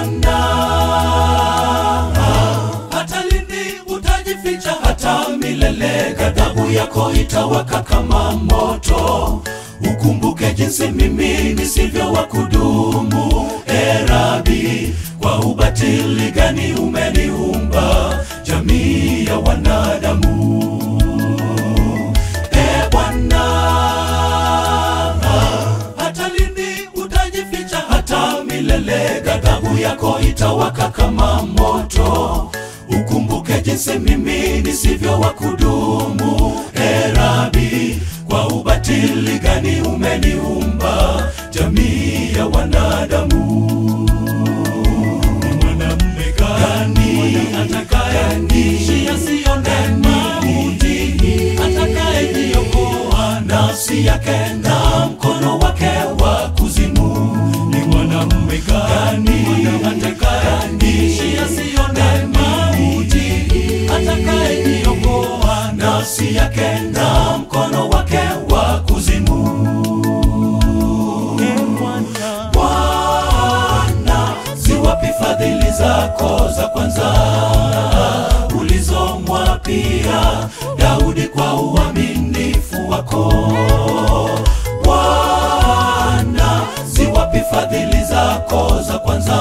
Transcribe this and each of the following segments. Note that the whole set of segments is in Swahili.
Bwana, hata lini utajificha? Hata milele ghadhabu yako itawaka kama moto. Ukumbuke jinsi mimi nisivyo wa kudumu, e Rabi, kwa ubatili gani umeniumba jamii ya wanadamu. E Bwana, hata lini utajificha? Hata milele ghadhabu yako itawaka kama moto. Ukumbuke jinsi mimi nisivyo wa kudumu, e Rabi, kwa ubatili gani umeniumba jamii ya wanadamu. Ni mwanamume gani atakayeishi asione mauti, atakayejiokoa nafsi yake na mkono wake wa kuzimu? Ni mwanamume gani atakayeishi asione mauti, atakayejiokoa nafsi yake na mkono wake wa kuzimu? Bwana, ziwapi fadhili zako za kwanza ulizomwapia Daudi kwa uaminifu wako? Bwana, ziwapi fadhili zako za kwanza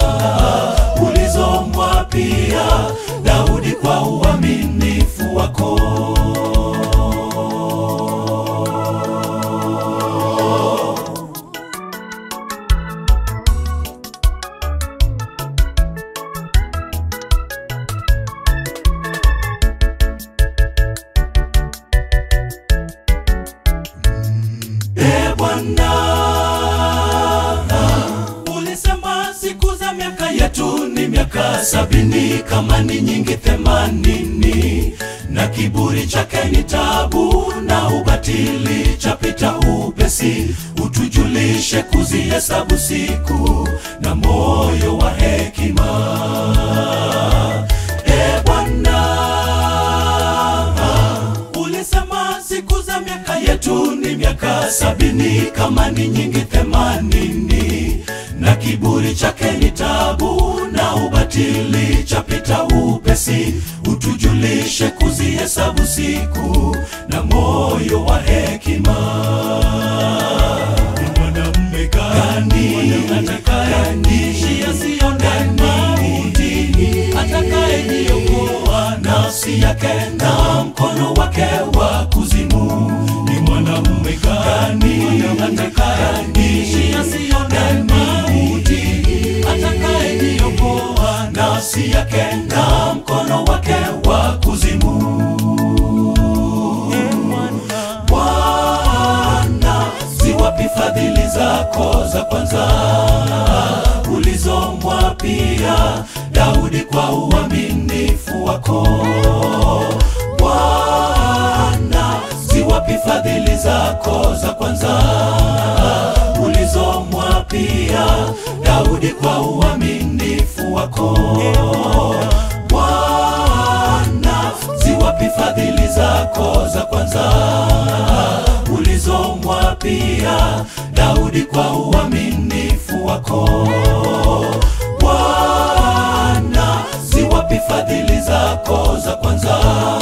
ulizomwapia Daudi kwa uaminifu wako? E Bwana, ulisema siku za miaka yetu ni miaka sabini, kama ni nyingi themanini, na kiburi chake ni tabu, na ubatili chapita upesi. Utujulishe kuzihesabu siku na moyo wa hekima. E Bwana, ulisema siku za miaka yetu ni miaka sabini, kama ni nyingi themanini, na kiburi chake ni tabu, na ubatili chapita upesi. Utujulishe kuzihesabu siku na moyo wa hekima. Ni mwanamume gani atakayeishi asione mauti, atakayejiokoa nafsi yake na mkono wake wa kuzimu? Ni mwanamume gani atakayeishi asione mauti, atakayejiokoa nafsi yake na mkono wake wa kuzimu? Bwana, ziwapi fadhili zako za kwanza ulizomwapia Daudi kwa uaminifu wako? Bwana, ziwapi fadhili zako za kwanza ulizomwapia Daudi kwa uaminifu wako? Bwana, ziwapi fadhili zako za kwanza ulizomwapia Daudi kwa uaminifu wako? Bwana, ziwapi fadhili zako za kwanza